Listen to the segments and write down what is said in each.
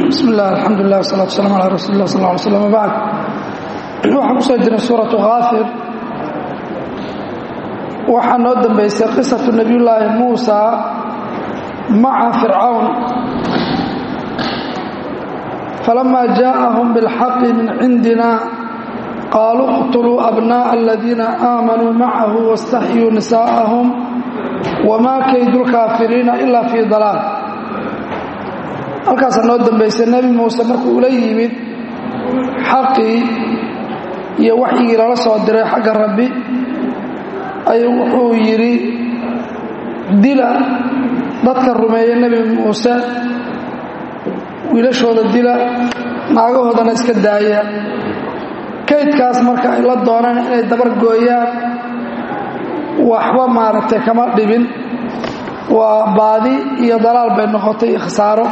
bismi illah alxamdulilah wasalatu wasalam ala rasuuli lah sal ly slam wbacd waxaan kusoo jirnay suuratu kaafir waxaa noo dambaysay qisatu nebiyullaahi muusa maca fircawn falama jaaءahum biاlxaqi min cindina qaaluu اqtuluu abnaءa aladiina aamanuu macahu waاstaxyuu nisaءahum wma kaydu lkaafiriina ila fii dalaal halkaasaa noo dambaysay nebi muuse markuu ula yimid xaqii iyo waxyigii lala soo diray xagga rabbi ayuu wuxuu yidhi dila dadka rumeeya nebi muuse wiilashooda dila naagahoodana iska daaya kaydkaas marka ay la dooneen inay dabar gooyaan waxba maaragtay kama dhibin waa baadi iyo dalaal bay noqotay khasaaro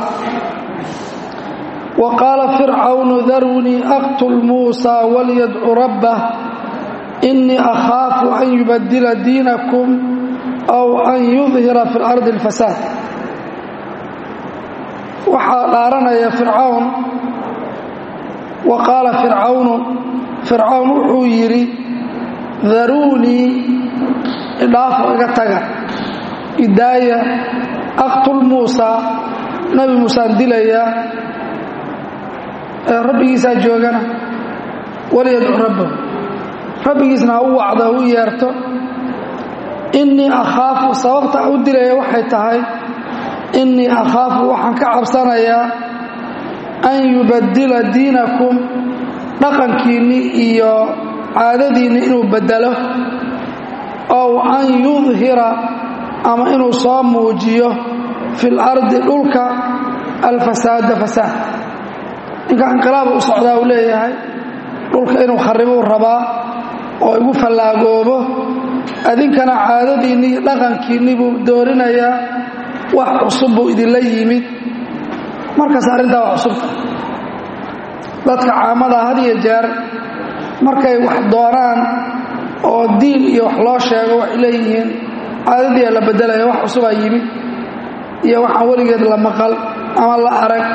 wa qaala fircawnu darunii aqtul muusa walyadcu rabbah inii akhaafu an yubadila diinakum aw an yudhira fi اlardi اlfasaad waxaa dhaaranaya fircawn wa qaala fircawnu fircawn wuxuu yidhi daruunii idhaafo iga taga idaaya aqtul muusa nabi muusaan dilayaa ee rabbigiisaa joogana waliyadcu rabbahu rabbigiisna ha u wacdo ha u yeerto innii akhaafu sababta u dilaya waxay tahay innii akhaafu waxaan ka cabsanayaa an yubaddila diinakum dhaqankiinni iyo caadadiinni inuu beddelo ow an yudhira ama inuu soo muujiyo fi lardi dhulka alfasaada fasaad ninka inqilaaba u socdaa uu leeyahay dhulka inuu kharibuu rabaa oo igu fallaagoobo adinkana caadadiinni iyo dhaqankiinni buu doorinayaa wax cusub buu idinla yimid markaas arrintaa waa cusubta dadka caamada had iyo jeer markay wax doonaan oo diin iyo wax loo sheego waxay leeyihiin caadadiia la bedelaya wax cusubaa yimid iyo waxaan weligeed la maqal ama la arag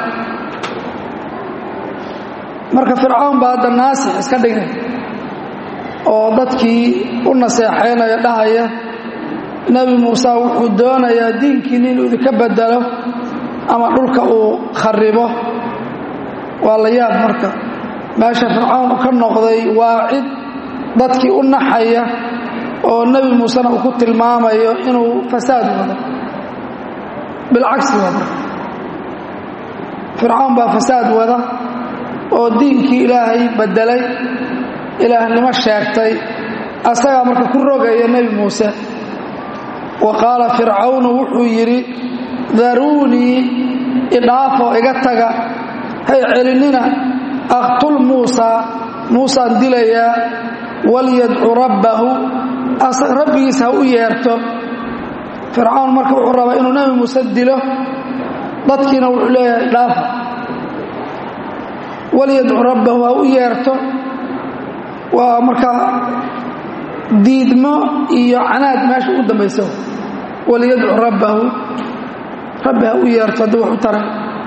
marka fircawn baa hadda naasix iska dhigay oo dadkii u naseexaynaya dhahaya nebi muuse wuxuu doonayaa diinkiinni inuu idinka bedelo ama dhulka uu kharibo waa la yaab marka meesha fircawn ka noqday waa cid dadkii u naxaya oo nebi muusena uu ku tilmaamayo inuu fasaad wado bilcagsi wada fircawn baa fasaad wada oo diinkii ilaahay beddelay ilaahnimo sheegtay asagaa marka ku rogaya nebi muuse wa qaala fircawnu wuxuu yidhi daruunii idhaafoo iga taga hay celinina aqtul muusa muusaan dilayaa walyadcu rabbahu rabbigiis ha u yeerto fircawn marka wuxuu rabaa inuu nebi muuse dilo dadkiina wuxuu leeyahay dhaafa walyadcu rabbahu ha u yeerto waa markaa diidmo iyo canaad meesha ugu dambaysa walyadcu rabbahu rabbi ha u yeerto haddii wax u taray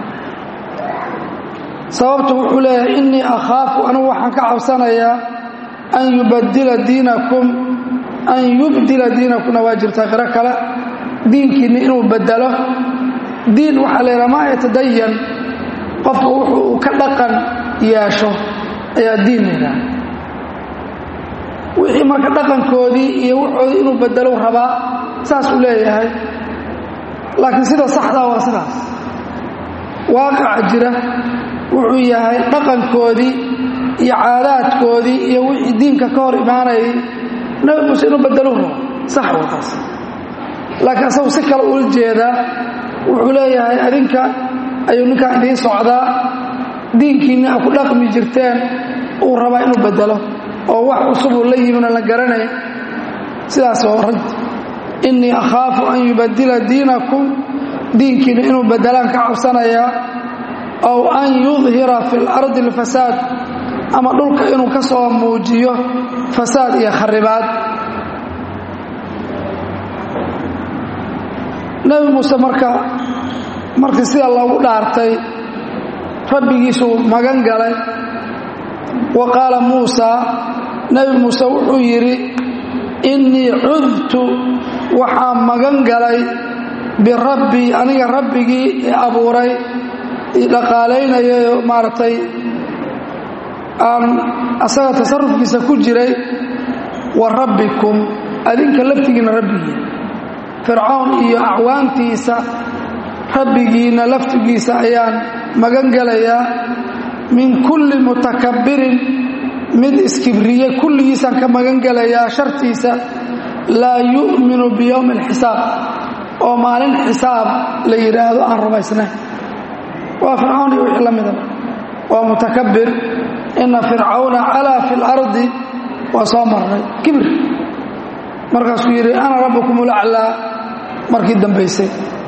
sababtu wuxuu leeyahay innii akhaafu anugu waxaan ka cabsanayaa an yubadila diinakum an yubdila diinakumna waa jirtaa qiro kale diinkiinni inuu bedelo diin waxaa la yidhaha maa yatadayan qofka wuxuu ka dhaqan yeesho ayaa diin laydhaha wixii marka dhaqankoodii iyo wuxoodii inuu bedelo rabaa saas uu leeyahay laakiin sida saxdaa waa sidaas waaqaca jira wuxuu yahay dhaqankoodii iyo caadaadkoodii iyo wixii diinka ka hor imaanayay nabi muuse inuu bedelu rabo sax waa taas laakiin asagu si kale ula jeedaa wuxuu leeyahay adinka ayuu ninkaan idiin socdaa diinkiinni a ku dhaqmi jirteen uu rabaa inuu bedelo oo wax cusub uu la yimina la garanay sidaas oo rag innii akhaafu an yubadila diinakum diinkiinni inuu bedelaan ka cabsanayaa aw an yudhira fi lardi alfasaad ama dhulka inuu ka soo muujiyo fasaad iyo kharibaad nebi muuse marka markii sida loogu dhaartay rabbigiisuu magan galay wa qaala muusaa nebi muuse wuxuu yidhi innii cudtu waxaan magan galay birabbii aniga rabbigii i abuuray i dhaqaalaynayay maaragtay aan asaga tasarufkiisa ku jiray wa rabbikum adinka laftigiinna rabbigii fircawn iyo acwaantiisa rabbigiinna laftigiisa ayaan magan gelayaa min kulli mutakabbirin mid iskibriye kulligiisaan ka magan gelayaa shartiisa laa yu'minu biyowmi alxisaab oo maalin xisaab la yidhaahdo aan rumaysnayn waa fircawn iyo wixii la mida waa mutakabbir ina fircawna calaa fi lardi waa soo marnay kibir markaasuu yidhi ana rabbukum ulaclaa markii dambaysay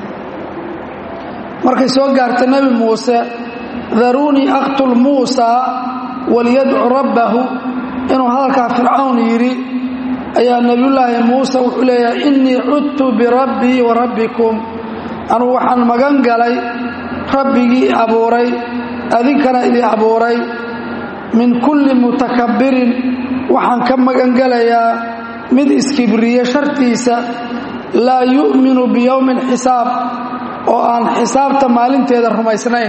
markay soo gaartay nebi muuse daruunii aqtul muusaa waliyadcu rabbahu inuu hadalkaa fircawn yidhi ayaa nebiyullaahi muuse wuxuu leeyahay innii cudtu birabbii wa rabbikum anugu waxaan magan galay rabbigii abuuray adinkana idii abuuray min kulli mutakabbirin waxaan ka magan gelayaa mid iskibriye shartiisa laa yu'minu biyowmi alxisaab oo aan xisaabta maalinteeda rumaysnayn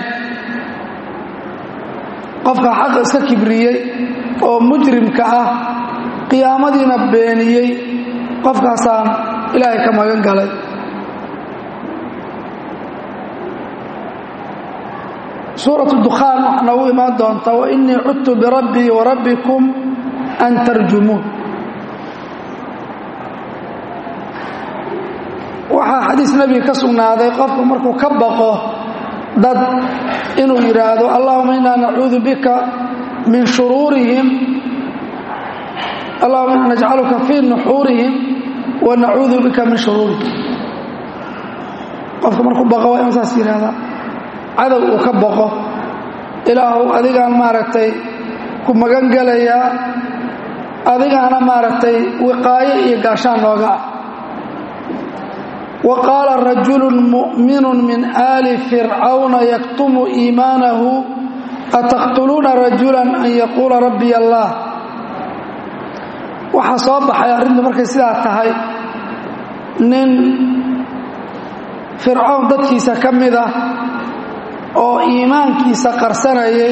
qofka xaqa iska kibriyey oo mujrimka ah qiyaamadiina beeniyey qofkaasaan ilaahay ka magan galay suuratu dukhaan waxaa noogu imaan doonta wa innii cudtu birabbii wa rabbikum an tarjumuun waxaa xadiis nebiga ka sugnaaday qofku markuu ka baqo dad inuu yidhaahdo allahuma innaa nacuudu bika min shuruurihim allahuma inna najcaluka fii nuxuurihim wa nacuudu bika min shuruurihim qofka markuu baqo waa inuu saas yidhahdaa cadow uu ka baqo ilaahu adigaan maaragtay ku magan gelayaa adigaana maaragtay wiqaayo iyo gaashaan nooga ah wa qaala rajulu mu'minu min aali fircawna yaktumu iimaanahu ataqtuluuna rajulan an yaquula rabbiy allah waxaa soo baxay arrintu markay sidaa tahay nin fircawn dadkiisa ka mid ah oo iimaankiisa qarsanayay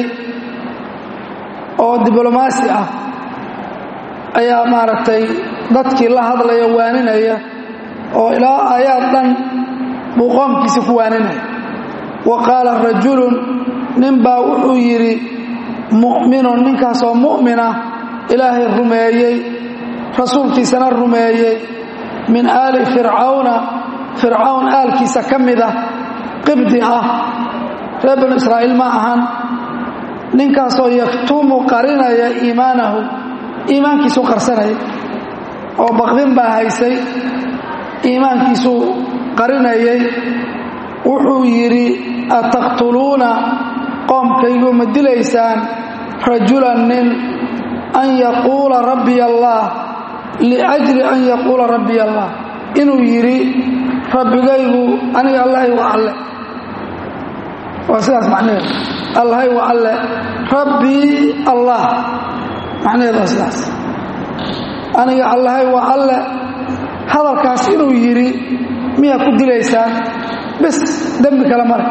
oo diblomaasi ah ayaa maaragtay dadkii la hadlaya waaninaya oo ilaa aayaad dhan buu qoomkiisa ku waaninaya wa qaala rajulun ninbaa wuxuu yidhi mu'minun ninkaasoo mu'mina ilaahay rumeeyey rasuulkiisana rumeeyey min aali fircawna fircawn aalkiisa ka mid ah qibdi ah reer banu israa'iil ma ahan ninkaasoo yaktumu qarinaya iimaanahu iimaankiisuu qarsanaya oo baqdin baa haysay iimaankiisuu qarinayay wuxuu yidhi ataqtuluuna qoomkaygu ma dilaysaan rajulan nin an yaquula rabbiy allah liajli an yaquula rabbiy allah inuu yidhi rabbigaygu aniga allahay waa alle waa sidaas macnaheedu allahay waa alle rabbii allah macnaheedu waa sidaas aniga allahay waa alle hadalkaas inuu yidhi miyaa ku dilaysaan bes dembi kale male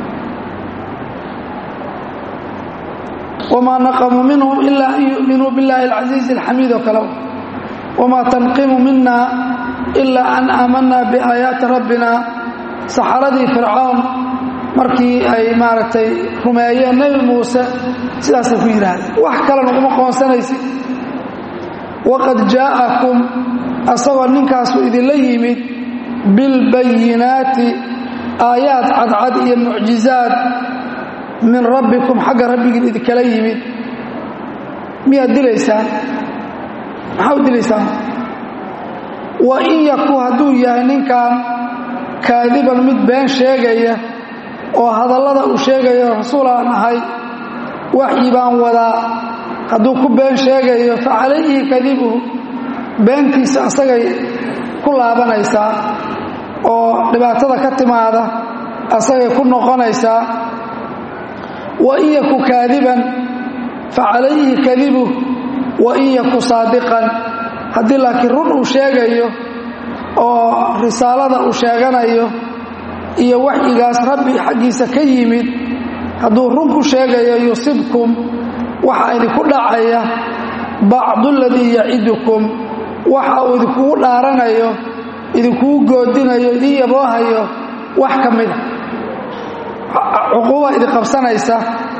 wamaa naqamuu minhum ilaa an yu'minuu biاllahi alcasiizi alxamiid oo kale wamaa tanqimu mina ilaa an aamanaa biaayaati rabbina saxaradii fircawn markii ay maaragtay rumeeyeen nebi muuse sidaasay ku yidhaahdeen wax kalena uma qoonsanaysid waqad jaa'akum asagoo ninkaasu idinla yimid bilbayinaati aayaad cadcad iyo mucjizaad min rabbikum xagga rabbigiin idinkala yimid miyaad dilaysaan maxaa u dilaysaan wa in yaku hadduu yahay ninkan kaadiban mid been sheegaya oo hadallada uu sheegayo rasuul aan ahay waxyi baan wadaa hadduu ku been sheegayo fa calayhi kadibuhu beentiisa asagay ku laabanaysaa oo dhibaatada ka timaada asagay ku noqonaysaa wain yaku kaadiban facalayhi kadibuh wain yaku saadiqan haddii laakiin run uu sheegayo oo risaalada uu sheeganayo iyo waxyigaas rabbi xaggiisa ka yimid hadduu run ku sheegayo yusibkum waxa idinku dhacaya bacdu ladii yacidukum waxa uu idinkugu dhaaranayo idinkugu goodinayo idin yaboohayo wax ka mida cuquuba idin qabsanaysa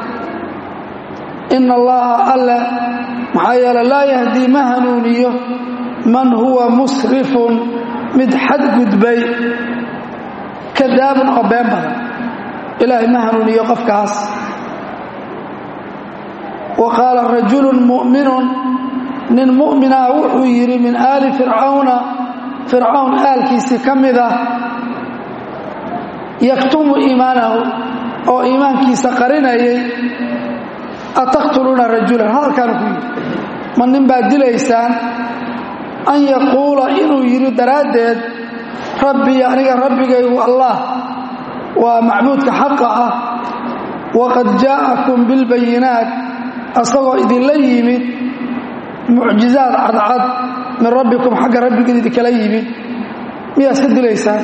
ina allaha alle maxaa yeele laa yahdii ma hanuuniyo man huwa musrifun mid xadgudbay kadaabun oo been badan ilaahay ma hanuuniyo qofkaas wa qaala rajulun mu'minun nin mu'minah wuxuu yidhi min aali fircawna fircawn aalkiisii ka mid ah yaktumu iimaanahu oo iimaankiisa qarinayay ataqtuluuna rajulan hadalkaanu ku yidhi ma nin baad dilaysaan an yaquula inuu yidhi daraaddeed rabbii aniga rabbigaygu allah waa macbuudka xaqa ah waqad jaa'akum bilbayinaat asagoo idinla yimid mucjizaad cadcad min rabbikum xagga rabbigiin idinkala yimid miyaa iska dilaysaan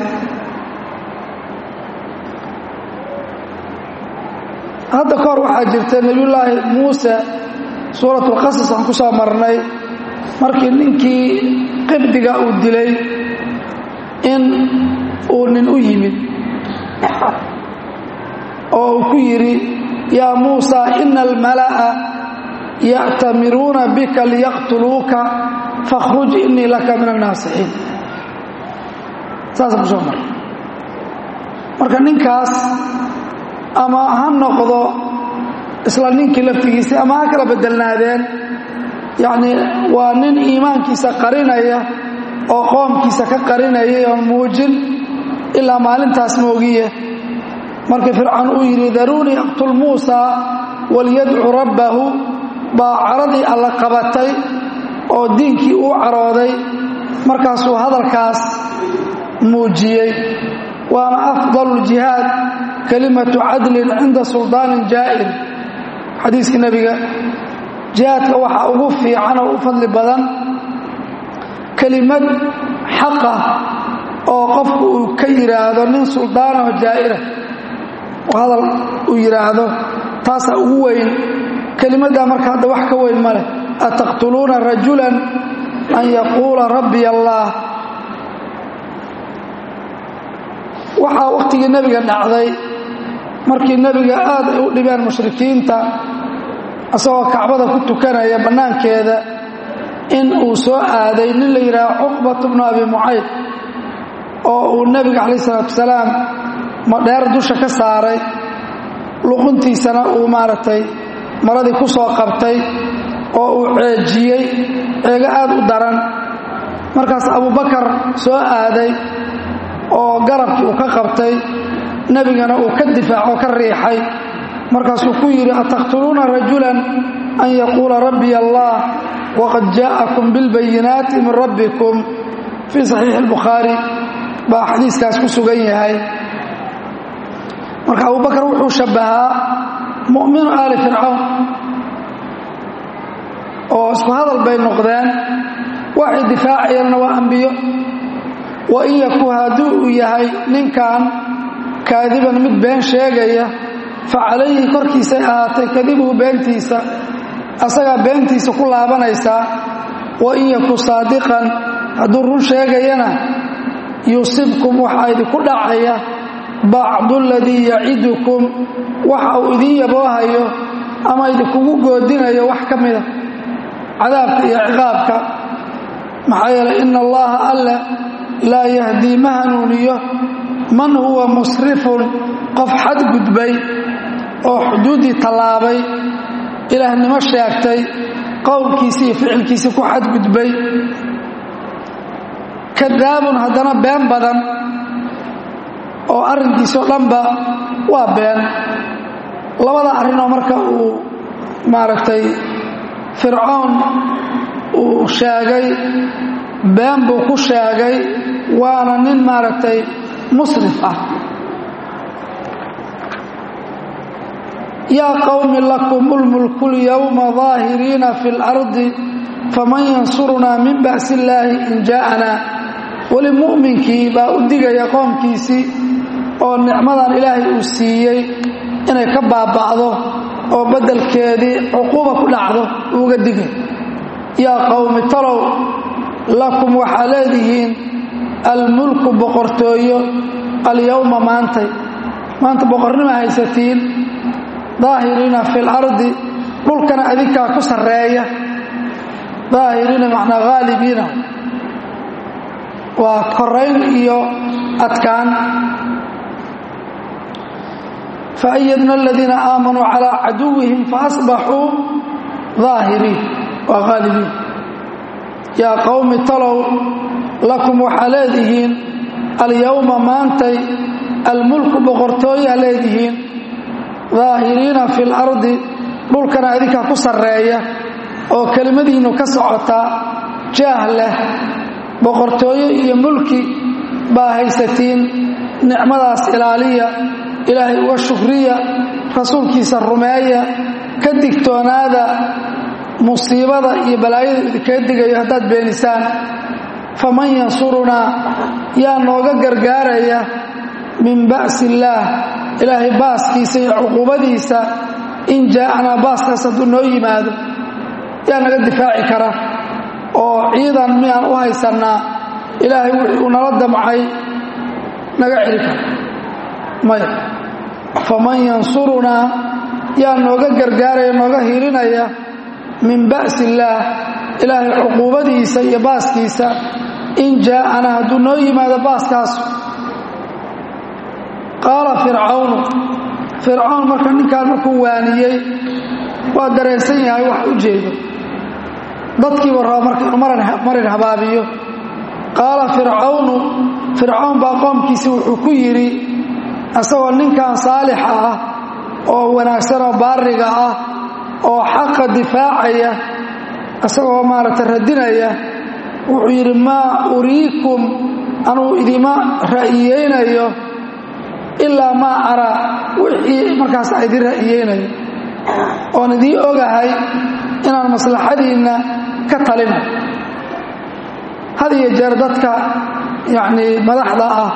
hadda kahor waxaa jirta nebiyullaahi muuse suuratulqasas aan ku soo marnay markii ninkii qibdiga uu dilay in uu nin u yimid oo uu ku yidhi yaa muusa ina almala'a ya'tamiruuna bika liyaqtuluuka fakhruj innii laka min annaasixiin saasaan ku soo maray marka ninkaas ama ha noqdo isla ninkii laftigiisii ama ha kala bedelnaadeen yacnii waa nin iimaankiisa qarinaya oo qoomkiisa ka qarinayay oon muujin ilaa maalintaas moogiye markii fircoon uu yidhi daruunii aqtul muusaa walyadcu rabbahu baa caradii alla qabatay oo diinkii uu carooday markaasuu hadalkaas muujiyey waana afdalu ljihaad kalimatu cadlin cinda suldaanin jaa'ir xadiiskii nebiga jihaadka waxaa ugu fiican oo u fadli badan kelimad xaqa oo qofku uu ka yidhaahdo nin suldaanoo jaa'ira oo hadal uu yidhaahdo taasaa ugu weyn kelimaddaa marka hadda wax ka weyn ma leh ataqtuluuna rajulan an yaquula rabbiy allaah waxaa wakhtigii nebiga dhacday markii nebiga aad ay u dhibeen mushrikiinta isagoo kacbada ku tukanaya bannaankeeda in uu soo aaday nin la yidhaaha cuqbatu bnu abi mucayd oo uu nebiga calayh isalaatu wasalaam madheer dusha ka saaray luquntiisana uu maaragtay maradii ku soo qabtay oo uu ceejiyey ceego aad u daran markaas abubakar soo aaday oo garabkii uu ka qabtay nebigana uu ka difaacoo ka riixay markaasuu ku yidhi ataqtuluuna rajulan an yaquula rabbiy allah waqad jaa'akum bilbayinaati min rabbikum fii saxiixi albukhaari baa xadiiskaas ku sugan yahay marka abubakar wuxuu shabbahaa mu'minu aali fircawn oo isku hadal bay noqdeen waxay difaacayaanna waa ambiyo wa in yaku haddii uu yahay ninkan kaadiban mid been sheegaya fa calayhi korkiisay ahaatay kadibuhu beentiisa asagaa beentiisa ku laabanaysaa wa in yaku saadiqan hadduu run sheegayana yusibkum waxaa idinku dhacaya bacdu aladii yacidukum waxa uu idin yaboohayo ama idinkugu goodinayo wax ka mida cadaabka iyo ciqaabka maxaa yeelay ina allaha alle laa yahdii ma hanuuniyo man huwa musrifun qof xadgudbay oo xuduuddii tallaabay ilaahnimo sheegtay qowlkiisii iyo ficilkiisii ku xadgudbay kadaabun haddana been badan oo arrinkiisoo dhanba waa been labada arrinoo marka uu maaragtay fircoon uu sheegay been buu ku sheegay waana nin maaragtay musrif ah yaa qowmi lakum ulmulku lyowma daahiriina fi اlardi faman yansurunaa min ba'si illaahi in jaa'anaa weli mu'minkii baa u digaya qoomkiisii oo nicmadan ilaahay uu siiyey inay ka baaba'do oo beddelkeedii cuquuba ku dhacdo uuga digay yaa qowmi talow lakum waxaa leedihiin almulku boqortooyo alyowma maantay maanta boqornima haysatiin daahiriina fi lardi dhulkana adinkaa ku sarreeya daahiriina macnaa haalibiina waa korayn iyo adkaan faayadna aladiina aamanuu calaa caduwihim faasbaxuu daahiriin waa haalibiin yaa qowmi talow lakum waxaa leedihiin alyowma maantay almulku boqortooyaa leedihiin daahiriina fi lardi dhulkana adinkaa ku sarreeya oo kelimadiinnu ka socotaa jaah leh boqortooyo iyo mulki baa haysatiin nicmadaas ilaaliya ilaahay uga shukriya rasuulkiisa rumeeya ka digtoonaada musiibada iyo balaayada idinkaga digayo haddaad beenisaan faman yansurunaa yaa nooga gargaaraya min ba'si illaah ilaahay baaskiisa iyo cuquubadiisa in jaa'anaa baaskaas hadduu noo yimaado yaa naga difaaci kara oo ciidan miyaan u haysannaa ilaahay wixii uu nala damcay naga celi kara maya faman yansurunaa yaa nooga gargaaraya nooga hilinaya min ba'si illaah ilaahay cuquubadiisa iyo baaskiisa in jaa'ana hadduu noo yimaado baaskaasu qaala fircawnu fircawn marka ninkaan markuu waaniyey waa dareensan yahay wax u jeedo dadkiiba raba marka inuu marin habaabiyo qaala fircawnu fircawn baa qoomkiisii wuxuu ku yidhi isagoo ninkan saalixa ah oo wanaagsanoo baariga ah oo xaqa difaacaya isagoo maaragtay radinaya wuxuu yidhi maa uriikum anugu idima ra'iyeynayo ilaa maa araa wixii markaas a idin ra'iyeynayo oon idiin ogahay inaan maslaxadiinna ka talina had iyo jeer dadka yacnii madaxda ah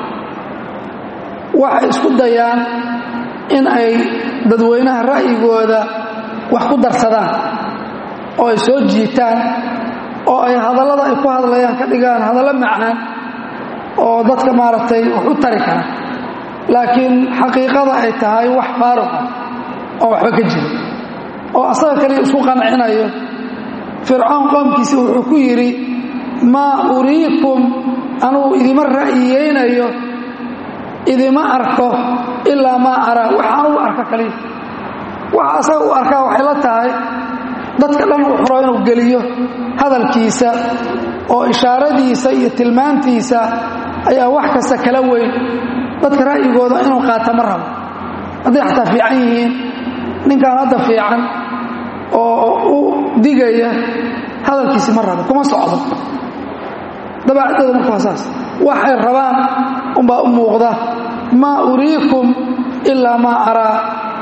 waxay isku dayaan in ay dadweynaha ra'yigooda wax ku darsadaan oo ay soo jiitaan oo ay hadallada ay ku hadlayaan ka dhigaan hadallo macaan oo dadka maaragtay wax u tari kara laakiin xaqiiqada ay tahay wax faaruq ah oo waxba ka jira oo asaga kaliya isku qancinayo fircoon qoomkiisi wuxuu ku yidhi maa uriikum anugu idima ra'yiyeynayo idima arko ilaa maa araa wax anugu arko kaliya waxa asaga u arkaa waxay la tahay dadka dhan uu xuro inuu geliyo hadalkiisa oo ishaaradiisa iyo tilmaantiisa ayaa wax kasta kala weyn dadka ra'yigooda inuu qaata ma rabo hadday xataa fiican yihiin ninkan hadda fiican oo u digaya hadalkiisi ma rabo kuma socdo dabaacadooda marka waa saas waxay rabaan unbaa u muuqda maa uriikum ilaa maa araa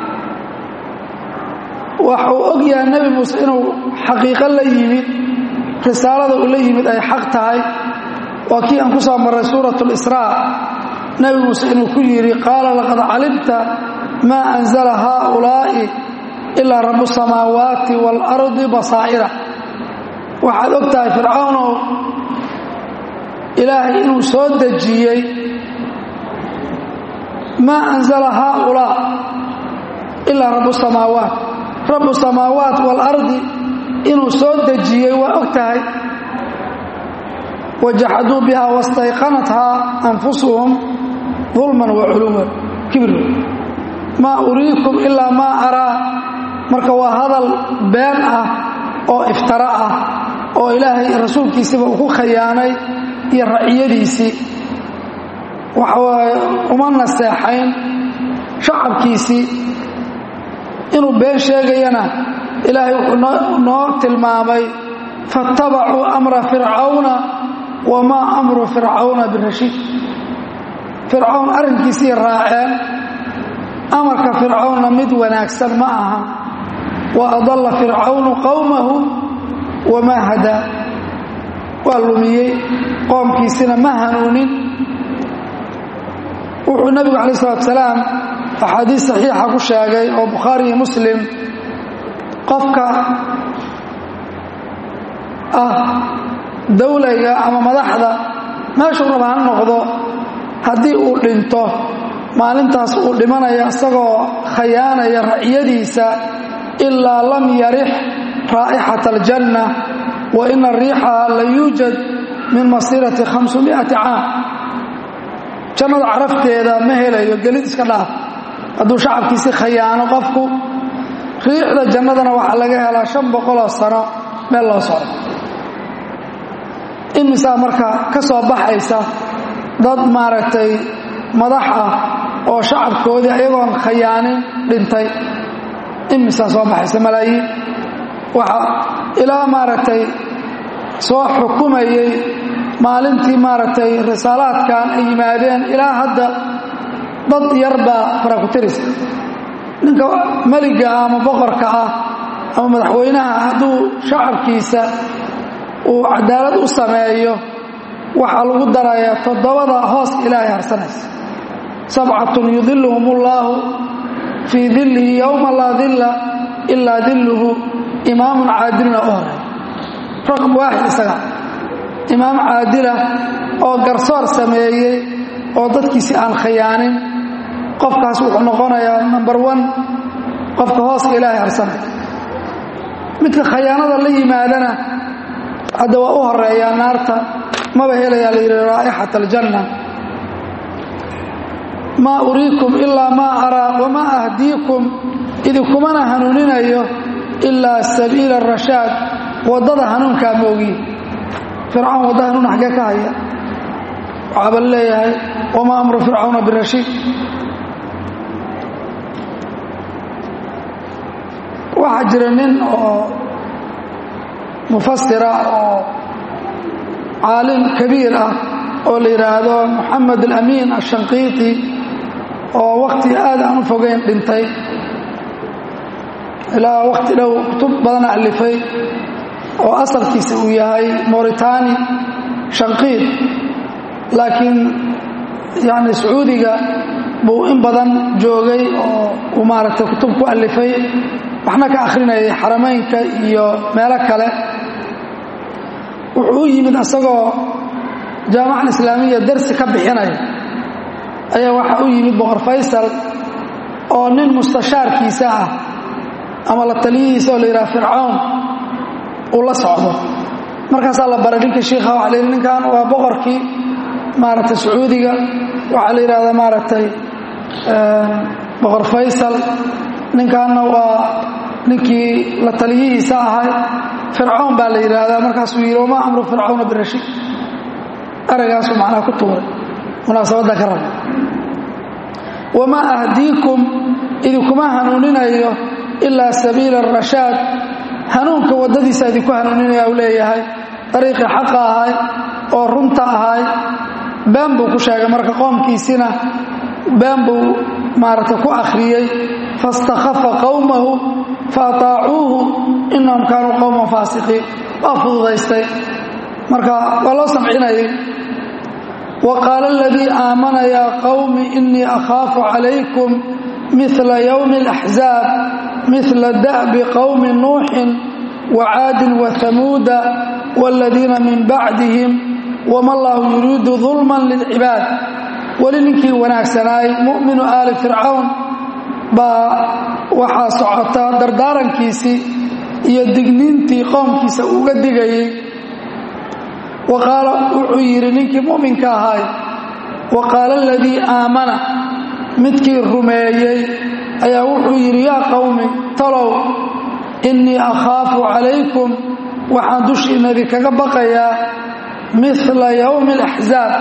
waxuu og yahay nebi muuse inuu xaqiiqo la yimid risaalada uu la yimid ay xaq tahay waa kii aan ku soo marray suurat lisraa nebi muuse inuu ku yidhi qaala laqad calimta maa anzala haaulaa'i ilaa rabu samaawaati waalardi basaa'ira waxaad og tahay fircawnow ilaahay inuu soo dejiyey maa anzala haaulaa ilaa rabu samaawaat rabu samaawaat waalardi inuu soo dejiyey waa og tahay wajaxaduu biha wastayqanathaa anfusuhum dulman wa culuwan kibir maa uriikum ilaa maa araa marka waa hadal been ah oo iftara ah oo ilaahay rasuulkiisiba uu ku khayaanay iyo raciyadiisii waxawaaye uma naseexayn shacabkiisii inuu been sheegayana ilaahay wuxuu noo tilmaamay faattabacuu amra fircawna wamaa amru fircawna birashiid fircawn arrinkiisii raaceen amarka fircawnna mid wanaagsan ma aha wa adalla fircawnu qowmahu wamaa hadaa waa lumiyey qoomkiisina ma hanuunin wuxuu nebigu calayi salatu salaam axaadiis saxiixa ku sheegay oo bukhaari iyo muslim qofka ah dawlayga ama madaxda meeshuu raba ha noqdo haddii uu dhinto maalintaas uu dhimanaya isagoo khayaanaya raciyadiisa ilaa lam yarix raa'ixata aljanna wa ina riixaha la yuujad min masiirati hamsumiati caam jannada carafteeda ma helayo gelid iska dhaaf hadduu shacabkiisi khayaano qofku riixda jannadana waxaa laga helaa shan boqoloo sano meel loo socdo imisaa marka ka soo baxaysa dad maaragtay madax ah oo shacabkoodii ayagoon khayaanin dhintay imisaa soo baxaysa malaayiin waxa ilaa maaragtay soo xukumayey maalintii maaragtay risaalaadkan ay yimaadeen ilaa hadda dad yarbaa farakutiriska ninka meliga ah ama boqorka ah ama madaxweynaha hadduu shacabkiisa uu cadaalad u sameeyo waxaa lagu darayaa toddobada hooska ilaahay harsanaysa sabcatun yudiluhum ullaahu fii dillihi yowma laa dilla ilaa dilluhu imaamun caadiluna u horay raqam waaxid isaga imaam caadila oo garsoor sameeyey oo dadkiisi aan khayaanin qofkaas wuxuu noqonayaa number one qofka hooska ilaahay harsanaya midka khayaanada la yimaadana hadda waa u horeeyaa naarta maba helayaa la yidhi raa'ixat aljanna maa uriikum ilaa maa araa wamaa ahdiikum idinkumana hanuuninayo ilaa sabiila arashaad waddada hanuunkaa moogiin fircawn wadda hanuun xaggee ka haya waxaaba leeyahay wamaa amru fircawna birashiid waxaa jira nin oo mufasira oo caalim kabiir ah oo la yidhaahdo moxamed alamiin ashanqiiti oo wakhti aad aan u fogeyn dhintay ilaa wakhti dhow kutub badan alifay oo asalkiisa uu yahay moritani shanqiid laakiin yani sacuudiga buu in badan joogay oo uu maaragtay kutub ku alifay waxna ka akhrinayay xarameynka iyo meelo kale wuxuu u yimid asagoo jaamacan islaamiya darsi ka bixinaya ayaa waxaa u yimid boqor faysal oo nin mustashaarkiisa ah ama la taliyihiisa oo la yidhaha fircawn uu la socdo markaasaa la baray ninkii shiikha waxa la yidhi ninkan waa boqorkii maaragtay sacuudiga waxaa la yidhahdaa maaragtay boqor faysal ninkaanna waa ninkii la taliyihiisa ahay fircawn baa la yidhaahdaa markaasuu yidhi wamaa amru fircawna birashiid eraygaasuu macnaha ku tuuray munaasabadda ka raba wamaa ahdiikum idinkuma hanuuninayo ilaa sabiila arashaad hanuunka waddadiisa idinku hanuuninaya u leeyahay dariiqii xaqa ahay oo runta ahay been buu ku sheegay marka qoomkiisina been buu maaragtay ku akhriyey faistakhafa qowmahu fa ataacuuhu inahum kaanuu qowman faasiqiin waa fududaystay marka waa loo samcinayay wa qaala aladii aamana yaa qowmi inii akhaafu calaykum mila yowmi alaxzaab mila da'bi qowmi nuuxin wacaadin wahamuuda waaladiina min bacdihim wama allahu yuriidu dulman lilcibaad weli ninkii wanaagsanaay mu'minu aali fircawn baa waxaa socota dardaarankiisii iyo digniintii qoomkiisa uga digayey wa qaala wuxuu yidhi ninkii mu'minka ahaay wa qaala aladii aamana midkii rumeeyey ayaa wuxuu yidhi yaa qowmi talow innii akhaafu calaykum waxaan dushiinna idinkaga baqayaa mila yowmi alaxzaab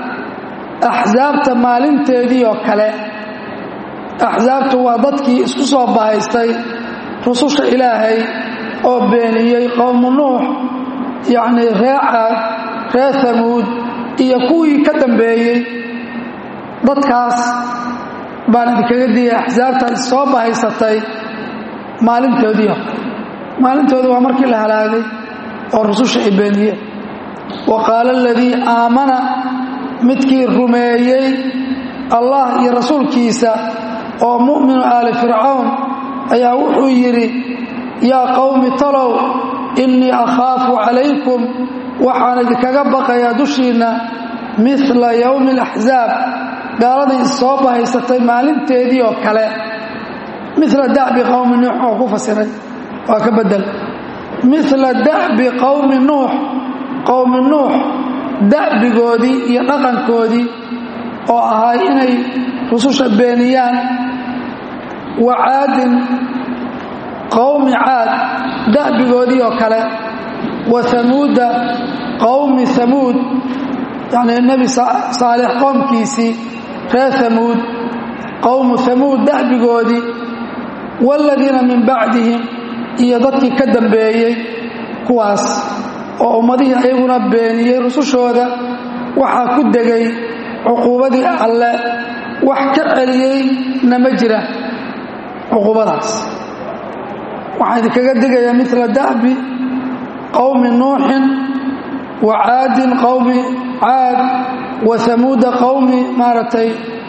axsaabta maalinteedii oo kale axsaabtu waa dadkii isku soo bahaystay rususha ilaahay oo beeniyey qowmu nuux yacnii ree caad ree hamuud iyo kuwii ka dambeeyey dadkaas baan idinkaga digay axsaabtan soo bahaysatay maalintoodii maalintooda waa markii la halaagay oo rususha ay beeniyeen wa qaala aladii aamana midkii rumeeyey allah iyo rasuulkiisa oo mu'minu aali fircawn ayaa wuxuu yidhi yaa qowmi talow innii akhaafu calaykum waxaan idinkaga baqayaa dushiinna mila yowmi alaxsaab gaaladii soo bahaysatay maalinteedii oo kale mila da'bi qowmi nuux oo ku fasiray waa ka bedel mila da'bi qowmi nuux qowmi nuux da'bigoodii iyo dhaqankoodii oo ahay inay rususha beeniyaan wa caadin qowmi caad da'bigoodii oo kale wa hamuuda qowmi hamuud yacnii nebi saalix qoomkiisii reer hamuud qowmu hamuud da'bigoodii waaladiina min bacdihim iyo dadkii ka dambeeyey kuwaas oo ummadihii ayaguna beeniyey rusushooda waxaa ku degay cuquubadii alle wax ka celiyey nama jira cuquubadaas waxaa idinkaga digayaa mila da'bi qowmi nuuxin wa caadin qowmi caad wa hamuuda qowmi maaragtay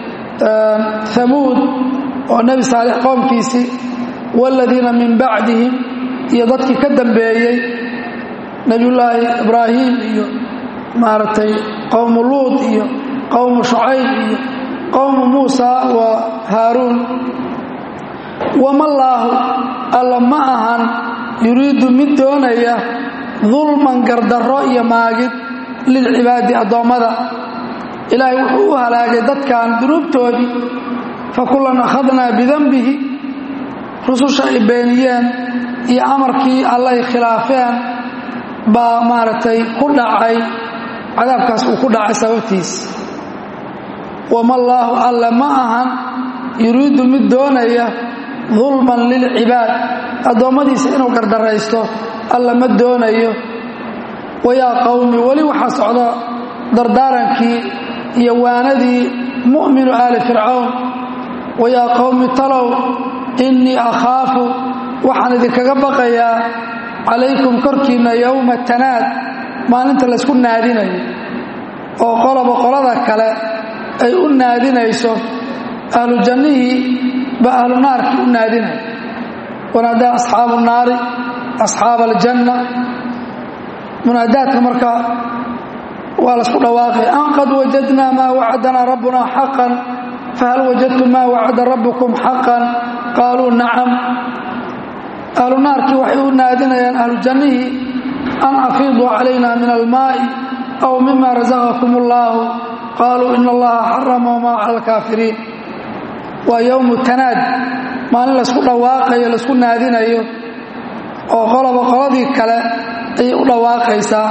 hamuud oo nebi saalix qowmkiisii waaladiina min bacdihim iyo dadkii ka dambeeyey nebiyullaahi ibraahim iyo maaragtay qowmu luud iyo qowmu shucayb iyo qowmu muusa wa haaruun wamallaahu alla ma ahan yuriidu mid doonaya dulman gardarro iyo maagid lilcibaadi addoommada ilaahay wuxuu u halaagay dadkan dunuubtoodii fa kullan akhadnaa bidanbihi rususha ay beeniyeen iyo amarkii allay khilaafeen baa maaragtay ku dhacay cadaabkaas uu ku dhacay sababtiis wamallaahu alla ma ahan yuriidu mid doonaya dulman lilcibaad addoommadiisa inuu gardaraysto alla ma doonayo wayaa qowmi weli waxaa socda dardaarankii iyo waanadii mu'minu aali fircawn wayaa qowmi talow innii akhaafu waxaan idinkaga baqayaa calaykum korkiinna yowma tanaad maalinta laysku naadinayo oo qoloba qolada kale ay u naadinayso ahlu jannihii baa ahlu naarkii u naadinaya wanaadaa asxaabu naari asxaaba aljanna munaadaadka marka waa laisku dhawaaqay an qad wajadnaa maa wacadanaa rabbuna xaqan fahal wajadtum maa wacada rabbukum xaqan qaaluu nacam ahlu naarkii waxay u naadinayaan ahlu jannihii an afiiduu calayna min almaa'i aw mima rasaqakum allaahu qaaluu ina allaha xaramahumaa cala alkaafiriin waa yowmu tanaad maalin laysku dhawaaqayo laysku naadinayo oo qoloba qoladii kale ayay u dhawaaqaysaa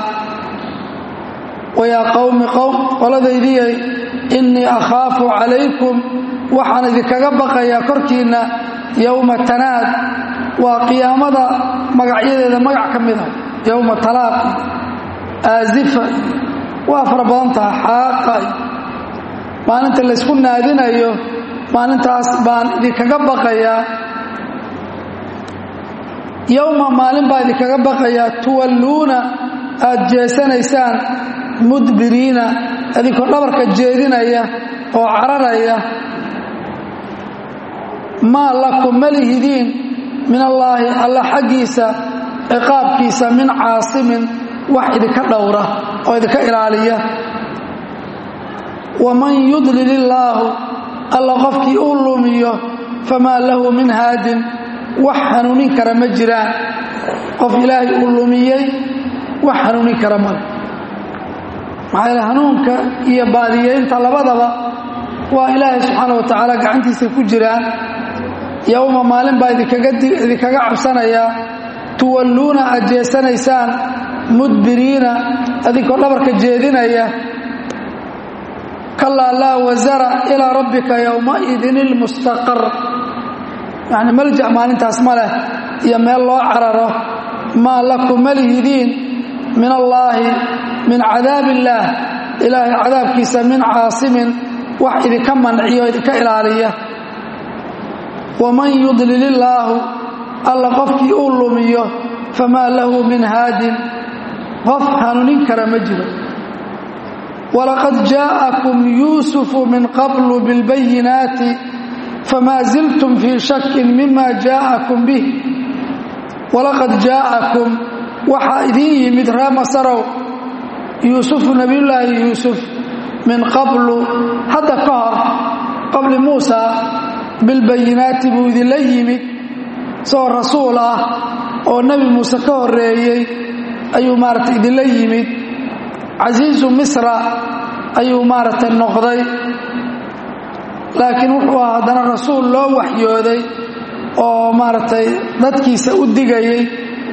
wayaa qowmi qowm qoladaydiyay innii akhaafu calaykum waxaan idinkaga baqayaa korkiinna yowma tanaad waa qiyaamada magacyadeeda magac ka mid a yowma talaaq aasifa waa fara badan taha xaaqa maalinta laysku naadinayo maalintaas baan idinkaga baqayaa yowma maalin baa idinkaga baqayaa tuwalluuna aad jeesanaysaan mudbiriina idinkoo dhabarka jeedinaya oo cararaya maa lakum malihidiin min allaahi alla xaggiisa ciqaabkiisa min caasimin wax idinka dhowra oo idinka ilaaliya waman yudlil illaahu alla qofkii uu lumiyo famaa lahu min haadin wax hanuunin kara ma jiraan qof ilaahay uu lumiyey wax hanuunin kara male maxaa yaele hanuunka iyo baadiyeynta labadaba waa ilaahay subxaana wa tacaala gacantiisa ku jiraan yowma maalin baa idinkaga cabsanayaa tuwalluuna aad jeesanaysaan mudbiriina idinkoo dhabarka jeedinaya kalaa laa wasara ilaa rabbika yowmaidin ilmustaqar yacni malja maalintaas ma leh iyo meel loo cararo maa lakum malihidiin min allaahi min cadaab illaah ilaahay cadaabkiisa min caasimin wax idinka manciyo idinka ilaaliya waman yudlil illaahu alla qofkii uu lumiyo famaa lahu min haadin qof hanuunin kara ma jiro walaqad jaa'akum yuusufu min qablu bilbayinaati famaa ziltum fii shakin mima jaa'akum bih walaqad jaa'akum waxaa idiin yimid ree masarow yuusufu nebiyullaahi yuusuf min qablu hadda ka hor qabli muusa bilbayinaati buu idinla yimid isagoo rasuul ah oo nebi muuse ka horreeyey ayuu maaragtay idinla yimid casiisu misra ayuu maaragtay noqday laakiin wuxuu ah haddana rasuul loo waxyooday oo maaragtay dadkiisa u digayay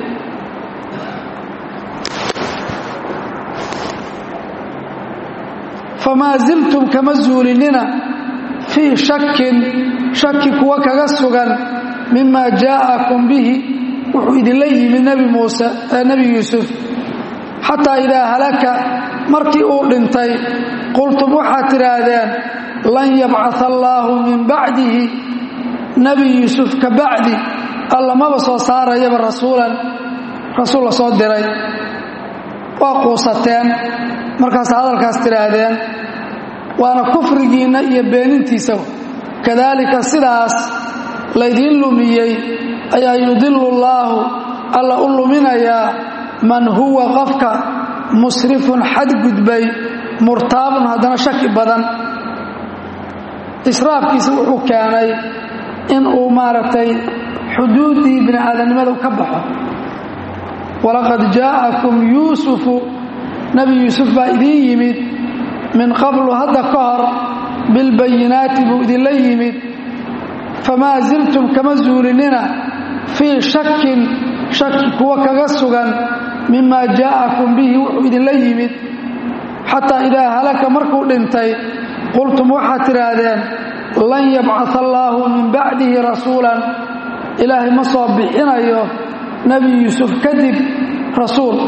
famaa ziltum kama zuulinina fii shakin shaki kuwa kaga sugan mima jaa'akum bihi wuxuu idinla yimid nebi muuse nebi yuusuf xataa idaa halaka markii uu dhintay qultum waxaad tidhaahdeen lan yabcaa allaahu min bacdihi nebi yuusuf ka bacdi alla maba soo saarayaba rasuulan rasuul la soo diray waa quusateen markaas hadalkaas tidhaahdeen waana kufrigiinna iyo beenintiisa kadaalika sidaas laydiin lumiyey ayaa yudilu llaahu alla u luminayaa man huwa qofka musrifun xadgudbay murtaabun haddana shaki badan israafkiisa wuxuu keenay in uu maaragtay xuduuddii bini aadamnimada ka baxo walaqad jaa'akum yuusufu nebi yuusuf baa idiin yimid min qablu hadda ka hor bilbayinaati buu idinla yimid famaa ziltum kama zuulinina fii shakin shaki kuwa kaga sugan mima jaa'akum bihi wuxuu idinla yimid xataa idaa halaka markuu dhintay qultum waxaad tidhaahdeen lan yabcaa allaahu min bacdihi rasuulan ilaahay ma soo bixinayo nebi yuusuf kadib rasuul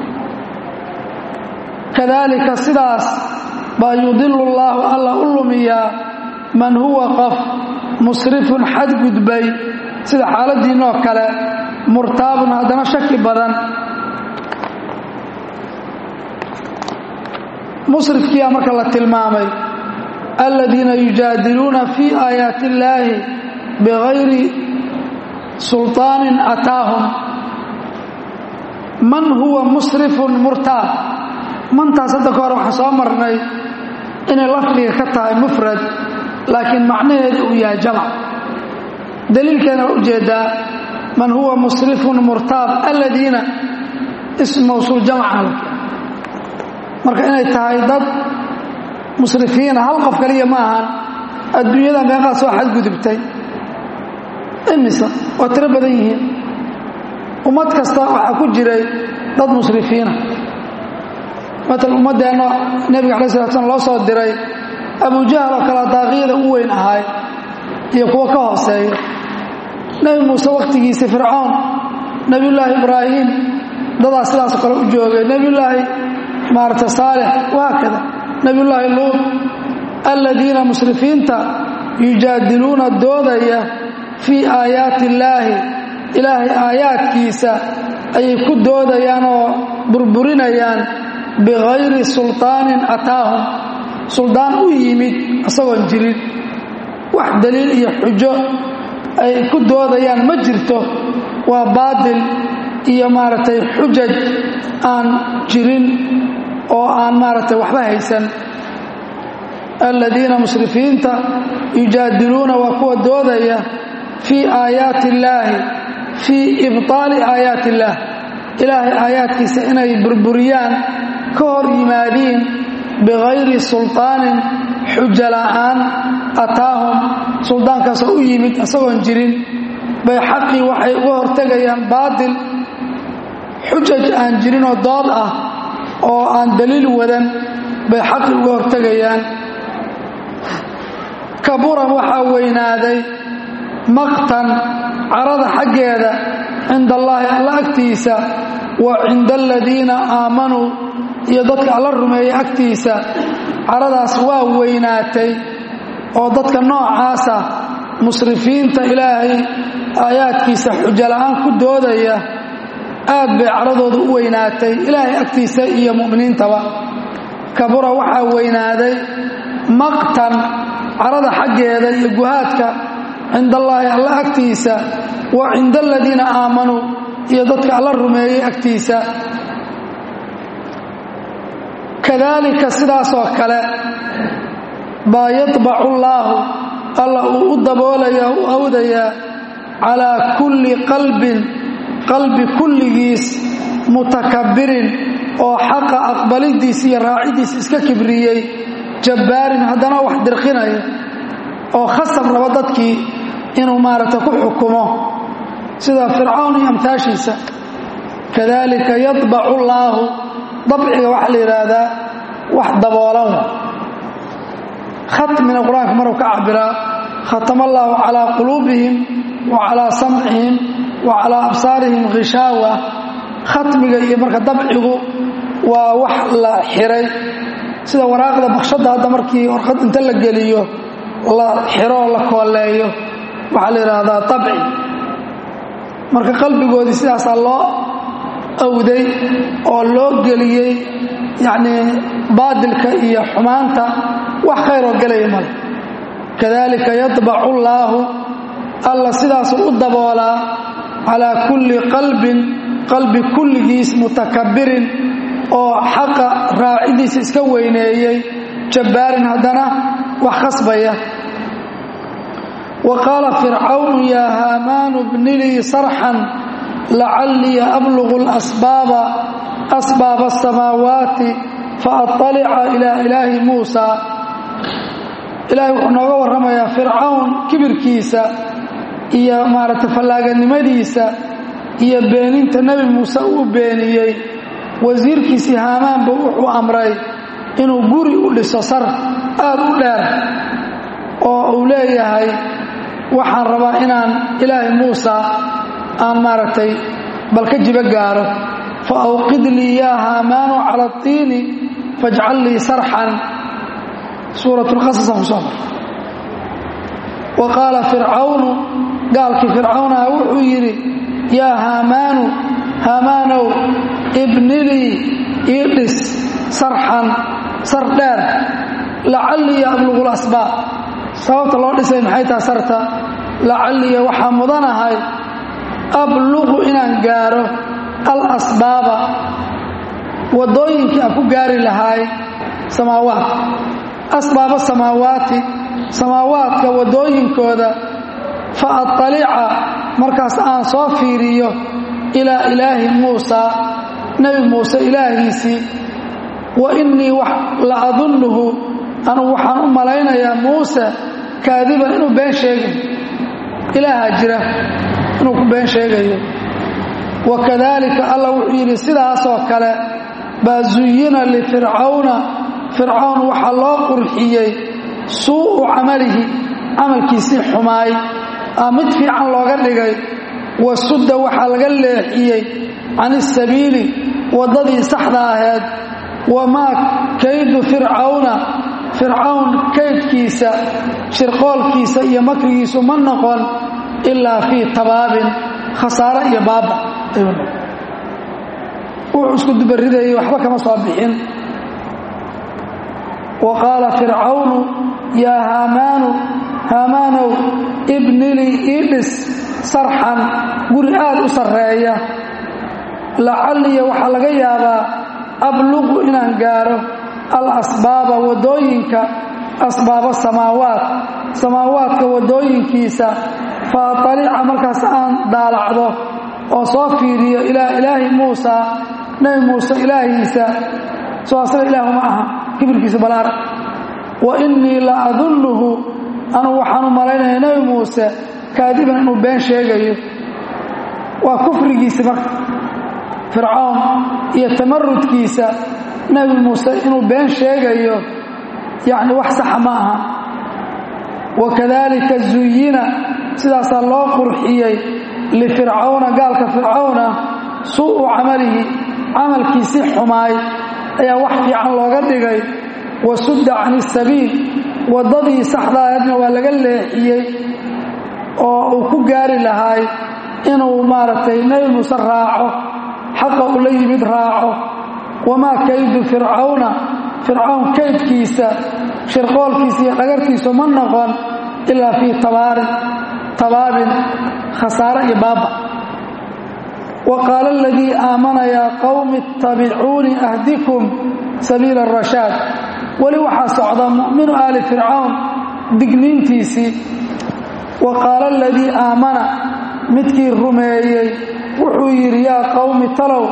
kadaalika sidaas baa yudilu llaahu alla u lumiyaa man huwa qof musrifun xadgudbay sida xaaladiinoo kale murtaabun haddana shaki badan musrifkiyaa marka la tilmaamay aladiina yujaadiluuna fii aayaati illaahi bigayri sulطaanin ataahum man huwa musrifun murtaab mantaas hadda ka hor waxaan soo marnay inay lafdiga ka tahay mufrad laakiin macnaheedu uu yahay jamac daliilkeena waa ujeedaa man huwa musrifun murtaab aladiina ism mawsuul jamca la marka inay tahay dad musrifiina hal qof kaliya ma ahan adduunyada meeqaa soo xadgudubtay imisa waa tiro badan yihiin ummad kasta waxaa ku jiray dad musrifiina matal ummaddeenna nebiga alai slat slam loo soo diray abujahal oo kale daaqiyada u weyn ahay iyo kuwa ka hooseeya nebi muuse wakhtigiisa fircoon nebiyullaahi ibraahim dadaa sidaasoo kale u joogay nebiyullaahi maarata saalix wahaakada nebiyullaahi luud aladiina musrifiinta yujaadiluuna doodaya fii aayaati illaahi ilaahay aayaadkiisa ayay ku doodayaan oo burburinayaan bikayri sulطaanin ataahum suldaan u yimid isagoon jirin wax daliil iyo xujo ay ku doodayaan ma jirto waa baatil iyo maaragtay xujaj aan jirin oo aan maaragtay waxba haysan aladiina musrifiinta yujaadiluuna waa kuwa doodaya fii aayaati illaahi fii ibطaali aayaati illaah ilaahay aayaadkiisa inay burburiyaan ka hor yimaadiin bikayri sulطaanin xujo la'aan ataahum suldaankaasoo u yimid isagoon jirin bay xaqii waxay uga hortegayaan baatil xujaj aan jirinoo dood ah oo aan daliil wadan bay xaqii uga hortegayaan kaburan waxaa weynaaday maqtan carada xaggeeda cinda allaahi alla agtiisa wa cinda aladiina aamanuu iyo dadka alla rumeeyey agtiisa caradaas waa weynaatay oo dadka noocaasa musrifiinta ilaahay aayaadkiisa xujo la'aan ku doodaya aad bay caradooda u weynaatay ilaahay agtiisa iyo mu'miniintaba kabura waxaa weynaaday maqtan carada xaggeeda iyo guhaadka cinda allaahi alla agtiisa wa cinda aladiina aamanuu iyo dadka alla rumeeyey agtiisa kadaalika sidaasoo kale baa yadbacu llaahu alla uu u daboolaya u awdayaa calaa kulli qalbin qalbi kulligiis mutakabbirin oo xaqa aqbalidiisa iyo raacidiisa iska kibriyey jabbaarin haddana wax dirqinaya oo khasab raba dadkii inuu maaragta ku xukumo sida fircawn iyo amtaashiisa kadalika yadbacu llaahu dabciga waxaa la yidhaahdaa wax daboolan khatmina qur-aanka maruu ka cabiraa khatama allaahu calaa quluubihim wa calaa samcihim wa calaa absaarihim khishaawa khatmiga iyo marka dabcigu waa wax la xiray sida waraaqda bakshadda hadda markii warqad inta la geliyo la xiroo la kooleeyo waxaa la yidhaahdaa dabci marka qalbigoodii sidaasaa loo awday oo loo geliyey yacnii baadilka iyo xumaanta wax khayroo gelaya male kadalika yadbacu llaahu alla sidaasuu u daboolaa calaa kulli qalbin qalbi kulligiis mutakabbirin oo xaqa raacidiisa iska weyneeyey jabbaarin haddana wax khasbaya wa qaala fircawnu yaa haamaanu bnilii sarxan lacallii ablugu lasbaaba asbaaba asamaawaati faatalica ilaa ilaahi muusa ilaahay wuxuu nooga warramayaa fircawn kibirkiisa iyo maaragtay fallaaganimadiisa iyo beeninta nebi muuse uu beeniyey wasiirkiisii haamaanba wuxuu amray inuu guri u dhiso sar aad u dheer oo uu leeyahay waxaan rabaa inaan ilaahay muusa aan maaragtay bal ka jibo gaaro fa awqid lii yaa haamaanu cala atiini fajcal lii sarxan suurat lqasasaan ku soo mar wa qaala fircawnu gaalkii fircawnaha wuxuu yidhi yaa haamaanu haamaanow ibnilii ii dhis sarxan sar dheer lacallii ablugu lasbaab sababta loo dhisay maxay taha sarta lacalliya waxaa mudanahay abluqu inaan gaaro alasbaaba waddooyinkii aan ku gaari lahaay samaawaat asbaaba samaawaati samaawaadka waddooyinkooda fa atalica markaas aan soo fiiriyo ilaa ilaahi muusa nebi muuse ilaahiisii wa innii la adunnuhu anugu waxaan u malaynayaa muuse kaadiban inuu been sheegayo ilaahaa jira inuu ku been sheegayo wa kadaalika alla wuxuu yidhi sidaasoo kale baa zuyina lifircawna fircawn waxaa loo qurxiyey suu'u camalihi camalkiisii xumaay aa mid fiican looga dhigay wa sudda waxaa laga leexiyey can isabiili waddadii saxda ahayd wamaa kaydu fircawna fircawn kaydkiisa shirqoolkiisa iyo makrigiisu ma noqon ilaa fii tabaabin khasaare iyo baaba ayuu noqon wuxuu isku dubaridayay waxba kama soo bixin wa qaala fircawnu yaa haamaanu haamaanow ibnilii ii dhis sarxan guri aad u sarreeya lacalliya waxaa laga yaabaa abluqu inaan gaaro al asbaaba waddooyinka asbaaba samaawaat samaawaadka waddooyinkiisa fa atalica markaas aan daalacdo oo soo fiiriyo ilaa ilaahi muusa nebi muuse ilaahiisa soo asaga ilaahu ma aha kibirkiisa balaar wa innii la adunnuhu anugu waxaan u malaynaya nebi muuse kaadiban inuu been sheegayo waa kufrigiisi marka fircawn iyo tamarudkiisa nebi muuse inuu been sheegayo yacni wax saxa ma aha wakadalika zuyina sidaasaa loo qurxiyey lifircawna gaalka fircawna suu'u camalihi camalkiisii xumaay ayaa wax fiican looga dhigay wa sudda can isabiil waddadii saxdaahedna waa laga leexiyey oo uu ku gaari lahaay inuu maaragtay nebi muuse raaco xaqa uu la yimid raaco wamaa kaydu fircawna fircawn kaydkiisa shirqoolkiisa iyo dhagartiisu ma noqon ilaa fii tabaarin tabaabin khasaare iyo baaba wa qaala aladii aamana yaa qowmi ittabicuunii ahdikum sabiila arashaad weli waxaa socda mu'minu aali fircawn digniintiisii wa qaala aladii aamana midkii rumeeyey wuxuu yidhi yaa qowmi talow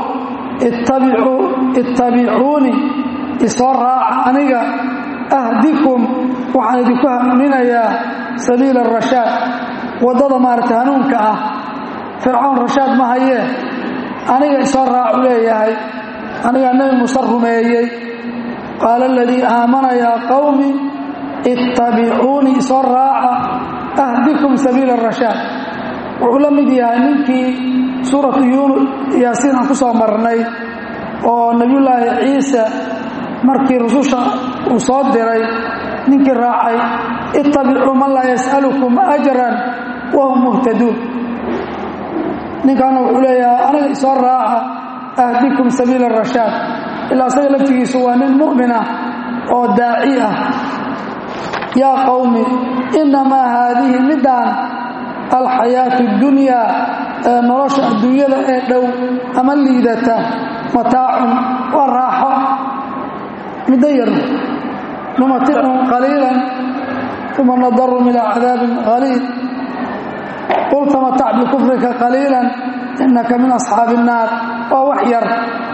ittabicuunii isoo raaca aniga ahdikum waxaan idinku hanuuninayaa sabiila arashaad waddada maaragtay hanuunka ah fircawn rashaad ma hayee aniga isoo raacu leeyahay anigaa nebi muuse rumeeyey qaala aladii aamana yaa qowmi ittabicuunii isoo raaca ahdikum sabiila arashaad wuxuu la mid yahay ninkii suuratu yaasiin aan ku soo marnay oo nebiyullaahi ciise markii rususha uu soo diray ninkii raacay ittabicuu man laa yas'alukum ajran wahum muhtaduun ninkaana wuxuu leeyahay aniga isoo raaca ahdikum sabiila arashaad ilaa asaga laftigiisu waa nin mu'min ah oo daaci ah yaa qowmi innamaa haadihi middaan alxayaatu اdunyaa ee nolosha adduunyada ee dhow ama liidata mataacun waa raaxo middo yar numaticum qaliilan uma nadarum ilaa cadaabin qaliil qul tamatac bikufrika qaliilan inaka min asxaabi الnaar waa wax yar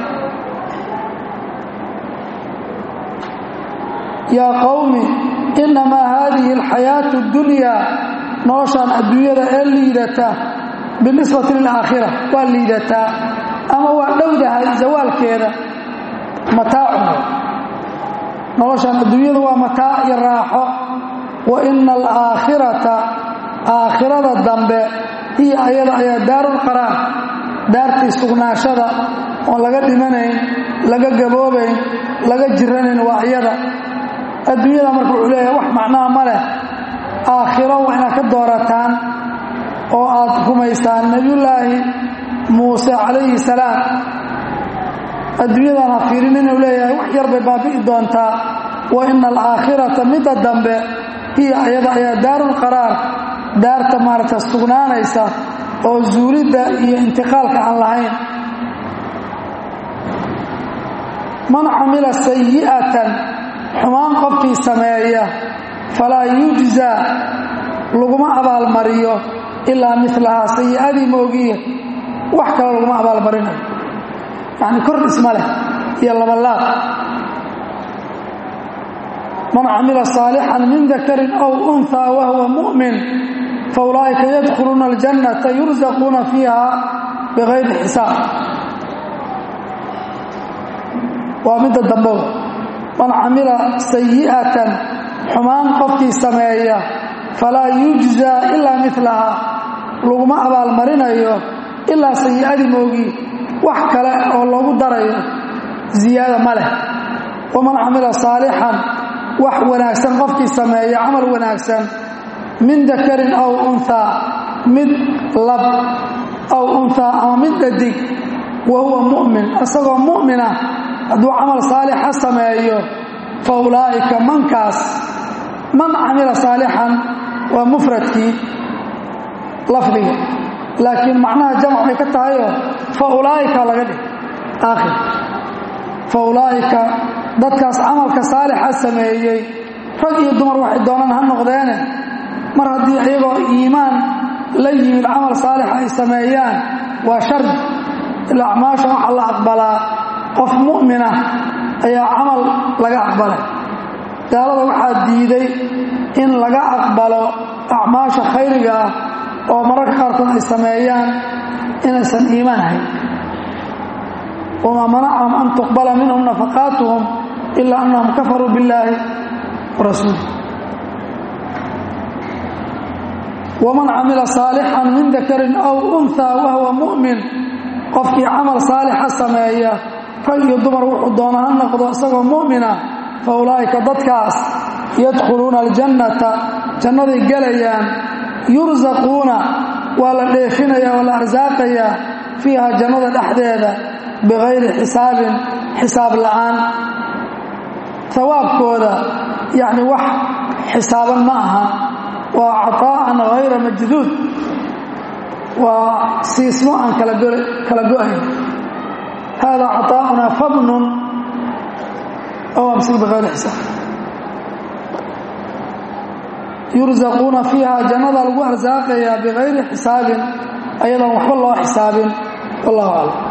yaa qowmi innamaa haadihi alxayaatu اdunyaa noloshaan adduunyada ee liidata binisbati lilaakhira waa liidataa ama waa dhowdahay zawaalkeeda mataacun noloshaan adduunyadu waa mataac iyo raaxo wa ina alaakhirata aakhirada dambe hiya ayada ayaa daarulqaraar daartii sugnaashada oon laga dhimanayn laga gaboobayn laga jiranayn waa iyada adduunyada marka wuxuu leeyahay wax macnaha ma leh aakhiro waa inaad ka doorataan oo aad rumaysaan nebiyullaahi muuse calayhi salaam adduunyadan ha fiirin inuu leeyahay wax yar bay baabi'i doontaa wa ina alaakhirata midda dambe hiya ayada ayaa daarulqaraar daarta maaragta sugnaanaysa oo zuulidda iyo intiqaalka aan lahayn man camila sayi'atan xumaan qofkii sameeya falaa yujzaa laguma abaalmariyo ilaa milahaa sayi'adii moogiye wax kale laguma abaalmarinayo yacni kor dhisma leh iyo labalaad man camila saalixan min dakarin aw unhaa wahuwa mu'min faulaa'ika yadkhuluuna aljannata yursaquuna fiiha bikayri xisaab waa midda dambow man camila sayi'atan xumaan qofkii sameeya falaa yujzaa ilaa milahaa laguma abaalmarinayo ilaa sayi'adii moogii wax kale oo loogu darayo ziyaada ma leh waman camila saalixan wax wanaagsan qofkii sameeya camal wanaagsan min dakarin aw unhaa mid lab aw unhaa ama mid dhadig wa huwa mu'min isagoo mu'minah hadduu camal saalixa sameeyo fa ulaa'ika mankaas man camila saalixan waa mufradkii lafdiga laakiin macnaha jamc bay ka tahayoo fa ulaa'ika laga dhig aakhir fa ulaa'ika dadkaas camalka saalixa sameeyey rag iyo dumar waxay doonaan ha noqdeene mar haddii iyagoo iimaan la yimid camal saalix ay sameeyaan waa shardi ila acmaasha waxaa la aqbalaa qof mu'minah ayaa camal laga aqbalay gaalada waxaa diiday in laga aqbalo acmaasha khayriga ah oo mararka qaarkood ay sameeyaan inaysan iimaan hayn wamaa manacahum an tuqbala minhum nafaqaatuhum ilaa annahum kafaruu billaahi wa rasuulih waman camila saalixan min dakarin aw unhaa wahuwa mu'min qofkii camal saalixa sameeya rag iyo dumar wuxuu doona ha noqdo isagoo mu'mina fa ulaa'ika dadkaas yadkhuluuna aljannata jannaday gelayaan yursaquuna waa la dheefinaya oo la arsaaqayaa fiiha jannada dhexdeeda bikayri xisaabin xisaab la'aan hawaabkooda yacni wax xisaaban ma aha waa cataa'an hayra majduud waa siismo aan kala go-ayn hada cataa'unaa fabnun ow amsik bikayri xisaab yursaquuna fiiha jannada lagu arsaaqayaa bikayri xisaabin ayadoon waxba loo xisaabin wallahu aclam